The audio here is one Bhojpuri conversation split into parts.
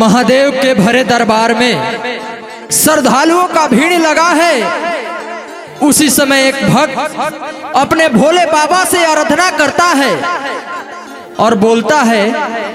महादेव के भरे दरबार में श्रद्धालुओं का भीड़ लगा है उसी समय एक भक्त अपने भोले बाबा से आराधना करता है और बोलता है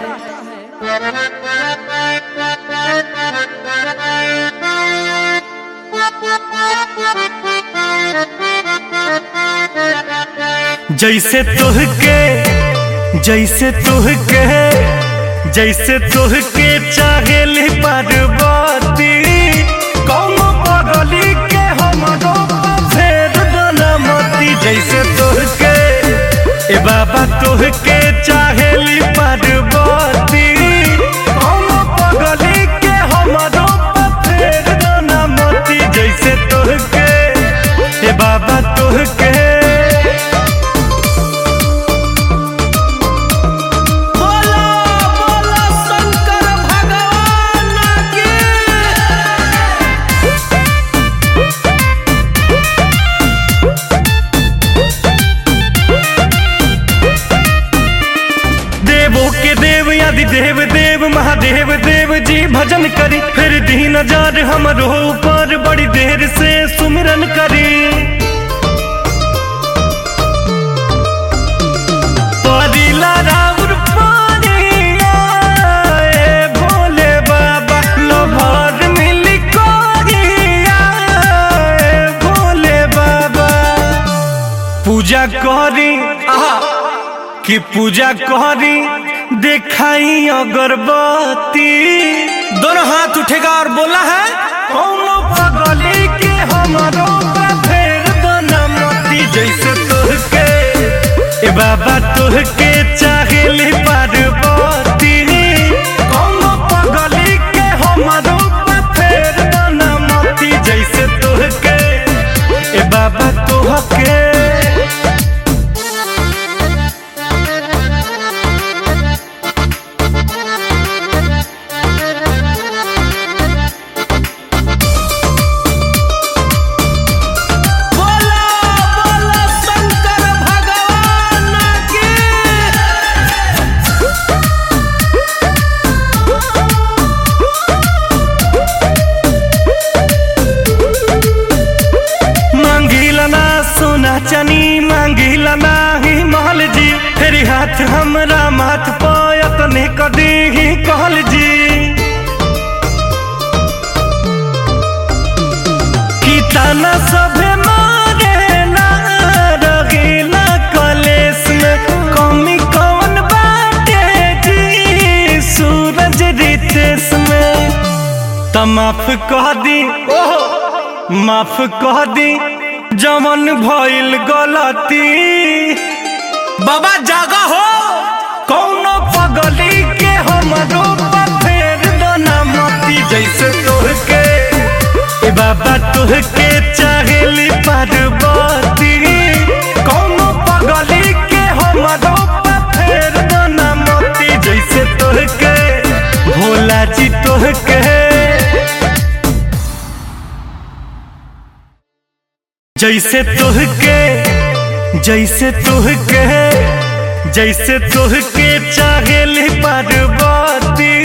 जैसे तुहके जैसे तुहके जैसे तुहके चाहेली पार्वती कौन पगली के हमरो फेर डलमती जैसे तुहके ए बाबा तुहके चाहेली पार्वती कौन पगली के हमरो फेर डलमती जैसे तुहके ए बाबा तुहके बोला बोला शंकर भगवान की देवों के देव आदि देव देव महादेव देव जी भजन करी फिर दीन हजार हमरो ऊपर बड़ी देर से सुमिरन करी परिला राउर पानिया, ए भोले बाबा लोभर मिली कोरिया, ए भोले बाबा पूजा करी आहा कि पूजा करी दिखाई अगरबत्ती दोनों हाथ उठेगा और बोला है कौनो पगली के हमारो फेर बनमती जैसे तुहके ए बाबा तुहके चाहेली पार्वती कौनो पगली के हमारो फेर बनमती जैसे तुहके ए बाबा तुहके बोला बोला शंकर भगवान की मांगिला ना सोना चनी मांगिला ना ही महल जी फेरी हाथ हमरा माथ पायत ने कदी ही कहल जी की ताना सभे मारे ना रगीला कलेस में कमी कौन बाटे जी सूरज रितेश में त माफ कह दी माफ कह दी जमन भइल गलती बाबा जागा हो कौनो पगली के हमरो फेर दना मती जैसे तोहके ए बाबा तोहके चाहेली पार्वती कौनो पगली के हमरो फेर दना मती जैसे तोहके भोला जी तोहके जैसे तुहके जैसे तुहके जैसे तुहके चाहेली पार्वती